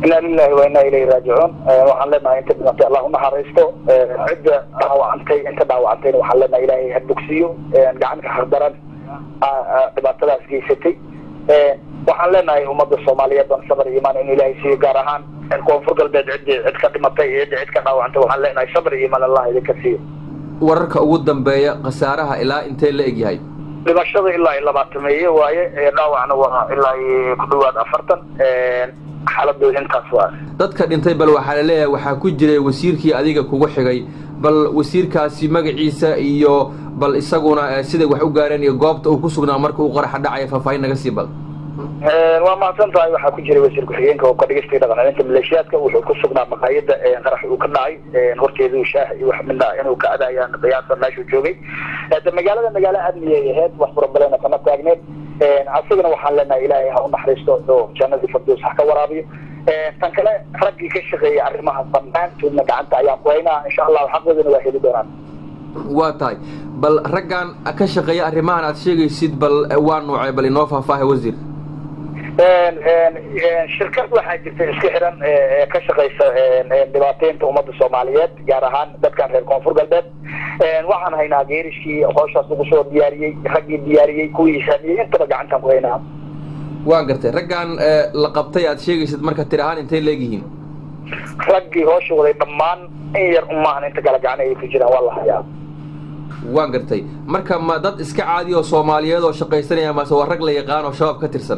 inaa lilahi wa inaa ilayhi raajicuun waxaan leenahay inta dhimatay allah unaxariisto cidda dhaawacantay inta dhaawacantayna waxaan leenahay ilaahay ha bogsiyo gacanka hardaran dhibaatadaas geysatay waxaan leenahay ummadda soomaaliyeed ban sabr iyo imaan in ilaahay siiyo gaar ahaan koonfur galbeed ciddii cid ka dhimatay iyo ciddii cid ka dhaawacantay waxaan leenahay sabr iyo imaan allah idinka siiyo wararka ugu dambeeya khasaaraha ilaa intee la egyahay dhimashada ilaa iyo labaatameeye waaye dhaawacna waa ilaa iyo ku dhawaad afartan xaaladooda intaas waa dadka dhintay bal waxaa la leeyahay waxaa ku jiray wasiirkii adiga kugu xigay bal wasiirkaasi magaciisa iyo bal isaguna siday wax u gaareen iyo goobta uu ku sugnaa marka uu qaraxa dhacaya faahfaahin naga sii bal waa mahadsan tahay waxaa ku jiray wasiir ku-xigeenka oo ka dhigistay dhaqancelinta maleeshiyaadka wuxuu ku sugnaa maqaayada qarax uu ka dhacay horteeduu shaah iyo wax midna inuu ka adayaan qiyaasa meeshuu joogay de magaalada magaalo amniyay ahayd wax furabalena kama taagneed asagana waxaan leenahay ilaahay ha u naxariisto oo jannadii fardoos ha ka waraabiyo tan kale raggii ka shaqeeyay arrimaha dhammaantoodna gacanta ayaan ku haynaa insha allahu xaqoodana waa heli doonaan waa tahay bal raggan ka shaqeeya arrimahan aad sheegaysid bal waa nuucay bal inoo faahfaahay wasiir shirkad waxaa jirta iska xiran ee ka shaqaysa dhibaateynta ummadda soomaaliyeed gaar ahaan dadkan reer koonfur galbeed waxaan haynaa geerishkii hooshaas lagu soo diyaariyey raggii diyaariyey kuwii saamiyey intaba gacantaan ku haynaa waan gartay raggan la qabtay aad sheegaysid marka tir ahaan intay leegyihiin raggii hoosha waday dhammaan in yar umaahan inta kala gacan ay ku jiraan waa la hayaa waan gartay marka ma dad iska caadi oo soomaaliyeed oo shaqaysanaya mase waa rag la yaqaan oo shabaab ka tirsan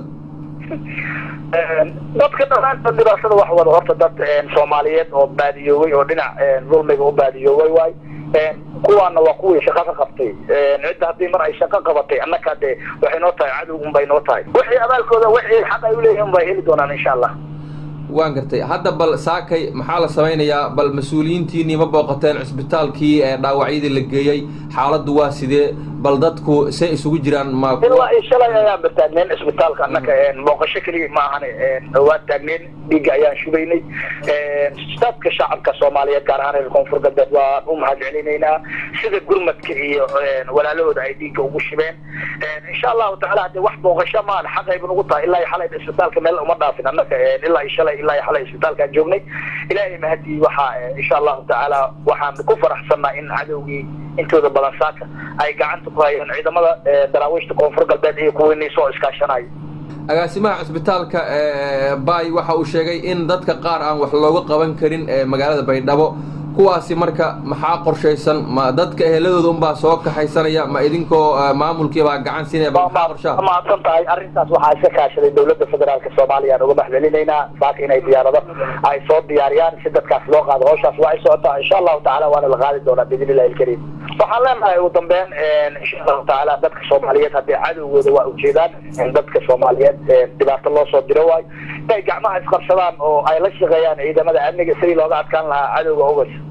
dadka dhamaanta dhibaatada wax wada horta dad soomaaliyeed oo baadiyoobay oo dhinac dulmiga u baadiyoobay waay kuwaana waa kuwii shaqo ka qabtay cidda haddii mar ay shaqo qabatay annaka de waxay noo tahay cadow un bay noo tahay wixii abaalkooda wixii xaq ay uleeyihin bay heli doonaan insha allah waan gartay hadda bal saakay maxaa la samaynayaa bal mas-uuliyiintiinii ma booqateen cisbitaalkii ee dhaawacyadii la geeyey xaaladdu waa sidee bal dadku see isugu jiraan ma ilaa iyo shalay ayaan ba taagneen cisbitaalka annaka booqasho keliya ma ahane waa taagneen dhiigga ayaan shubaynay dadka shacabka soomaaliyeed gaar ahaan reer koonfur galbeed waan u mahad celinaynaa sida gurmadka iyo walaalahooda ay dhiigga ugu shibeen insha allahu tacaala hadee wax booqasho maan xaqayba nugu tahay ilaa iyo xalay cisbitaalka meel uma dhaafin annaka ilaa iyo shalay ilaa iyo xalay cisbitaalkaan joognay ilaahay mahadii waxaa insha allahu tacaala waxaan ku faraxsanaa in cadowgii intooda badan saaka ay gacanta ku hayeen ciidamada daraawiishta koonfur galbeed iyo kuwiinii soo iskaashanayo agaasimaha cisbitaalka bay waxa uu sheegay in dadka qaar aan wax looga qaban karin magaalada baydhabo kuwaasi marka maxaa qorshaysan ma dadka eheladooda unbaa soo kaxaysanaya ma idinkoo maamulkiibaa gacan siinaya maxaa qorshaha mahadsan tahay arrintaas waxaa iska kaashaday dowladda federaalka soomaaliya aan uga mahadcelinaynaa saaka inay diyaarado ay soo diyaariyaan si dadkaas loo qaado hawshaas waa ay socotaa insha allahu tacala waana la qaadi doonaa biidn illahi alkariim waxaan leenahay ugu dambeyn insha allahu tacaala dadka soomaaliyeed haddii cadowgooda waa ujeedaan dadka soomaaliyeed dhibaato loo soo diro waayo inay gacmaha isqabsadaan oo ay la shaqeeyaan ciidamada amniga sidii looga adkaan lahaa cadowga ogas